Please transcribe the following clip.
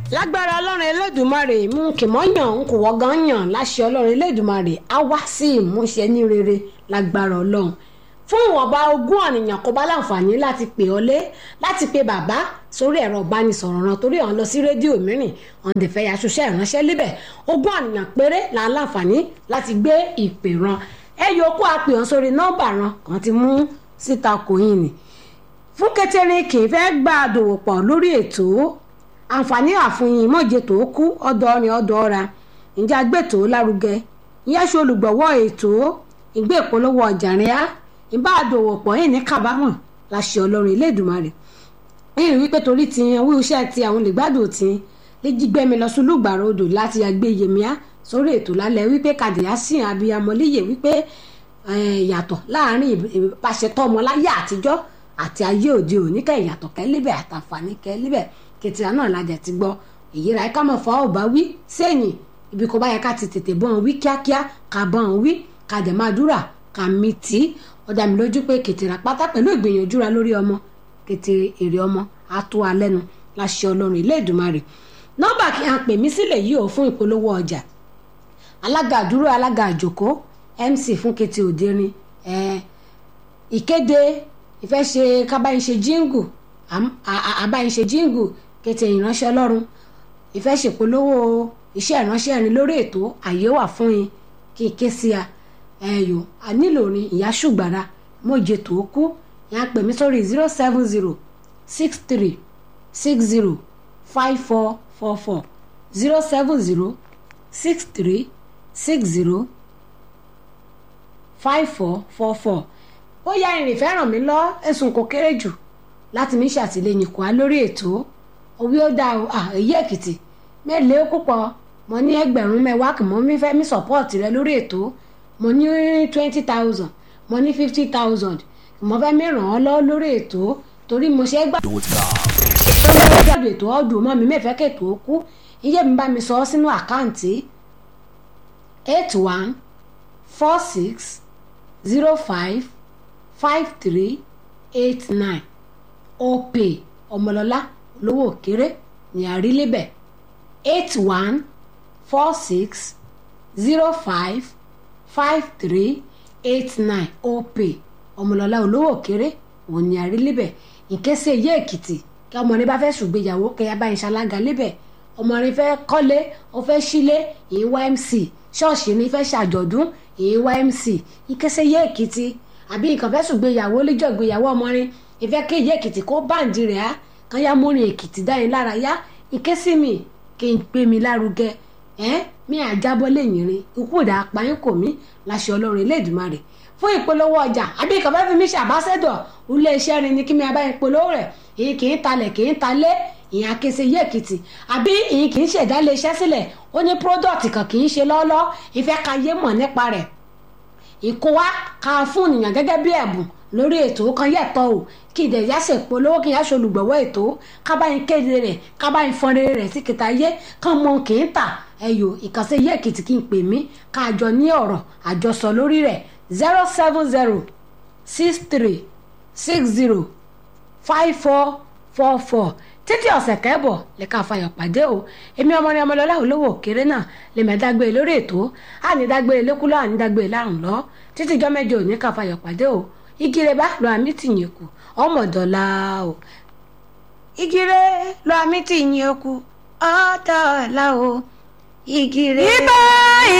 lágbára ọlọ́run elédùnmarè mú kìmọ́yàn ń kò wọ́gán yàn láṣẹ ọlọ́run elédùnmarè á wá sí ìmúṣẹ ní rere lágbára ọlọ́run fún ìwọ̀nba ogún ọ̀nìyàn kó bá láǹfààní láti pè ọ́ lé láti pe bàbá sórí ẹ̀rọ ìbánisọ̀rọ̀ ràn torí ọ̀n lọ sí rédíò mìíràn ọ̀n dẹ̀ fẹ́ yaṣoṣẹ́ ìránṣẹ́ líbẹ̀ ogún ọ̀nìyàn péré là ń láǹfààní láti gbé ìpè ràn ẹ yòókù àpè ọ̀n sórí nọ́mbà ràn kàn ti mú síta kòyìn ni fún kẹtẹrin kì í fẹ́ gba àdòwò pọ̀ lórí ètò àǹfààní àfihàn mọ̀jẹ̀ tó kú ọ̀dọ̀ ọ̀rìn ọ̀dọ̀ ọ̀ra ǹjẹ́ agbẹ́tò lárugẹ ìyá ṣe olùgbọ̀wọ́ ètò ìgbé ìpolówó ọjà rẹ̀ á ìbá àdòwò pọ̀ yìí ní kábàámọ̀ láṣẹ ọlọ́run Elédùmarè yìí wípé torí ti yan wí iṣẹ́ ti àwọn olùgbàdùn tí lè jí gbẹ́mi lọ sí olùgbàrà odò láti àgbé yèmíà sórí ètò lálẹ́ wípé kàdìyà sí abiyamọ líyè wípé yàtọ̀ láàrin ìbáṣetọ́ ọmọ láyé àtijọ́ àti ayé òde òní kẹ́ ìyàtọ̀ kẹ́líbẹ̀ àtàǹfààní kẹ́líbẹ̀ kẹtìrà náà lajà ti gbọ́ èyí ra ká mọ̀ fọ́ ọ̀bá wí sẹ́yìn ibi kò bá yẹ ká ti tètè bọ́n wí kíákíá ká bọ́n wí ká dẹ̀ máa dúrà ká mi tì í ó dá mi lójú pé kẹtìrà pátá pẹ̀lú ìgbìyànjú ra lórí ọmọ kẹtìrì èrè ọmọ á tó wa lẹ́nu láṣẹ ọlọ́run ilé ìdùmarè nọ́mbà kí a pè mí sílẹ̀ yìí ò fún ìpolówó ọjà alága àdúró alága àjòkó mc fún kẹtì òderin ìkéde ìfẹ́ ṣe kábàáyé ṣe jíǹgù àbáyé ṣe jíǹgù kété ìránṣẹ́ ọlọ́run ìfẹ́ ṣèpolówó iṣẹ́ ìránṣẹ́ ẹni lórí ètò àyè wà fún yín kí n ké sí a ẹ̀yọ́ a nílò orin ìyá ṣùgbàrà mọ̀jẹ tó kú yẹn á pè mí sórí zero seven zero six three six zero five four four four zero seven zero six three six zero five four four four ó yá ìrìn fẹ́ ràn mí lọ ẹ̀sùn kò kéré jù láti mi ṣàtìlẹ́yìn kọ́ á lórí ètò òwe ó dáa èyí èkìtì mẹ́lẹ̀ púpọ̀ mo ní ẹgbẹ̀rún mẹ́wàá kì mọ́ mi fẹ́ mi support rẹ lórí ètò mo ní twenty thousand mo ní fifty thousand mo fẹ́ mi ràn ọ́ lọ lórí ètò torí mo ṣe é gbà. tó lọ́wọ́ gbàdúrà ètò ọdún mọ́ mi mẹ́fẹ́ kètò ó kú iye mi bá mi sọ ọ́ sínú àkáǹtì eight one four six zero five five three eight nine opay ọmọlọ́lá olówó òkèrè ní àrílébẹ̀ eight one four six zero five five three eight nine opay ọmọlọ́lá olówó òkèrè òun ní àrílébẹ̀ ìkẹsẹ̀ yé èkìtì kí ọmọ rẹ bá fẹ́ ṣùgbéyàwó kẹyà bá ń ṣalága lébẹ̀ ọmọ rẹ fẹ́ kọ́lé ó fẹ́ sílé ìyín ymc ṣọ́ọ̀ṣì ní fẹ́ ṣàjọ̀dún ìyín ymc ìkẹsẹ̀ yé èkìtì àbí nǹkan fẹ́ ṣùgbéyàwó lẹ́jọ́ ìgbéyàwó ọmọ rẹ ìfẹ́ kéye èkìtì kó báǹdì rẹ̀ á kan yá mórin èkìtì dá yín lára yá ike sí mi kí n gbé mi lárugẹ ẹ mi àjábọ́ lẹ́yìn rin ikú ìdá apáyín kò mí láṣẹ ọlọ́run Elédùmarè fún ìpolówó ọjà àbí nǹkan fẹ́ fi mí ṣàbáṣẹ́dọ̀ ilé iṣẹ́ rin ni kí mi abáyín polówó rẹ̀ èyí kì í talẹ̀ kì í talé ìyẹn akése yé èkìtì àbí ìyẹn kì í ṣẹ̀dá ilé iṣẹ́ sílẹ̀ ó ní product kan kì í ṣe lọ́ọ́lọ́ ìfẹ́ ka yé mọ̀ nípa rẹ̀ ìkó wa ká fún ènìyàn gẹ́gẹ́ bí ẹ̀bùn lórí ètò kan yẹ̀tọ̀ o kí ìdẹ̀yà ṣe polówó kí n yá ṣe olùgbọ̀wọ́ ètò kábàáyín kéde rẹ̀ kábàáyín fọ́nrẹ́ rẹ̀ sí kìtà yé kán mọ kì í tà ẹ̀yọ́ ìkànsẹ́ yé èkìtì kí n pè mí ká àjọ ní ọ̀rọ̀ àjọsọ lórí rẹ̀ zero seven zero six three six zero five four four four títí ọ̀sẹ̀ kẹ́bọ̀ lè ká fayọ̀ pàdé o èmi ọmọ ní ọmọlọ́lá olówó òkèrè náà lè mẹ́ dágbére lórí ètò àní dágbére lẹ́kúlọ́ àní dágbére lárùn lọ títí ìjọ mẹ́jọ òní ká fayọ̀ pàdé o igire bá lọ àmì tìyẹn kù ọmọdọ̀la o igire lọ àmì tìyẹn kù ọ̀dọ̀la o igire. ibà